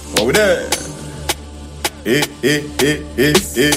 What we there? Eh, eh, eh, eh, eh.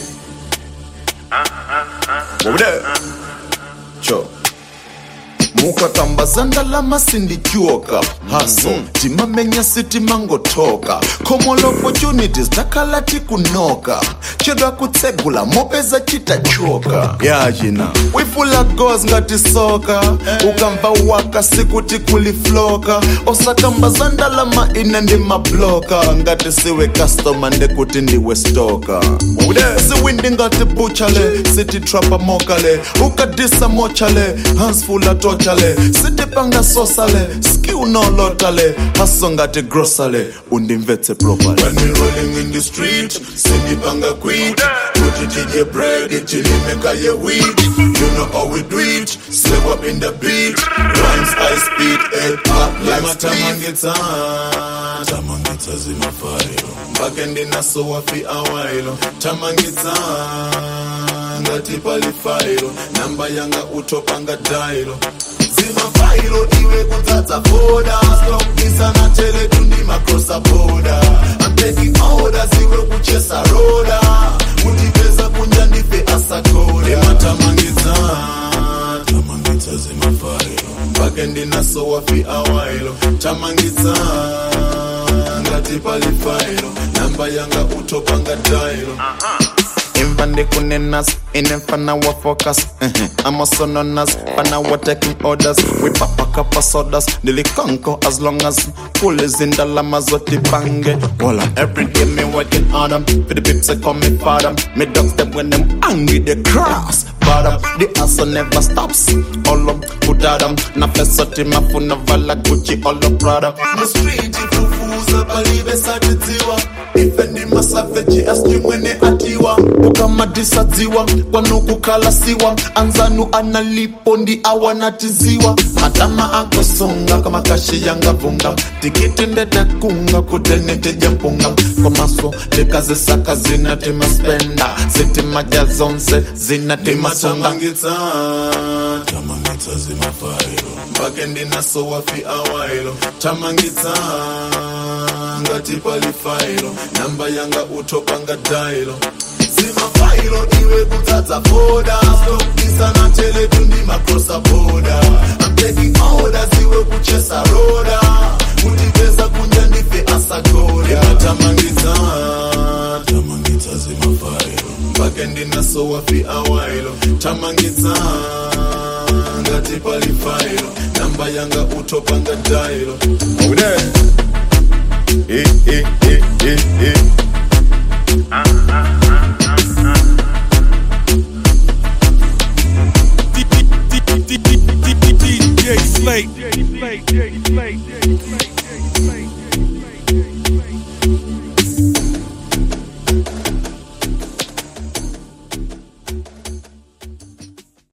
What we there? Cho. mukatambazanda lamasindityuoka haso timamenya sitimangotoka common opportunities takhala tikunoka chedwa kutsegula mopeza chitachoka yachina wifula gos ngati soka ukamva waka sikuti kulifloka osakambazanda lama ine ndi mabloka ngati siwe customer ndekuti ndiwe stoka siwindi ngati buchale sititrapa mokale ukadisa mochale hansfula tochale sitipanga sosale skill nolotale haso ngati grosale undimvetse properly when we rolling in the street sindipanga quit kuti tidye bread tilimeka ye wheat you know how we do it slip up in the beat rhymes i speed head up like tamangitsa tamangitsa zimafayo mpake ndinaso wafi awailo tamangitsa ngati palifailo namba yanga utopanga dailo zimafailo iwe kudzadza foda stokisa na teletu ndi makrosa boda I'm taking orders iwe kuchesa roda mutipeza kunja ndife asakode matamangidza tamangidza zimafailo mpake ndinaso wafi awailo tamangidza ngati palifailo namba yanga utopanga dailo imva ndikunenas inemfana wa focus amasononas fana wa taking orders wipapakapa sodas ndilikonko as long as kulizindalama zotipange wala everyday me working on them for the pips I call me father me dogs them when them angry they cross bottom the hustle never stops all up kudada na pesa timafuna vala Gucci all up Prada the street ifufuza palibe satidziwa ife ndi masaveji asijui mwene atiwa ukamadisadziwa kwanukukalasiwa anzanu analipo ndi awanatiziwa matama akosonga kama kashi yangavunga tikiti ndedakunga kutenetejampunga komaso ndikazisaka zinatimaspenda zitimaja zonse zinatimasongangitsa tamangitsa zimafailo mpake ndinaso wafi awailo tamangitsa ngati palifailo namba yanga utopanga dailo zimafailo iwe kudzadza foda stokisa na teletu ndi makrosa boda I'm taking orders iwe kuchesa roda kutipeza kunja ndife asagore tamangitsa tamangitsa zimafailo mpake ndinaso wafi awailo tamangitsa ngati palifailo namba yanga utopanga dailo oh, there. Eh, eh, eh, eh, eh. DJ Slate.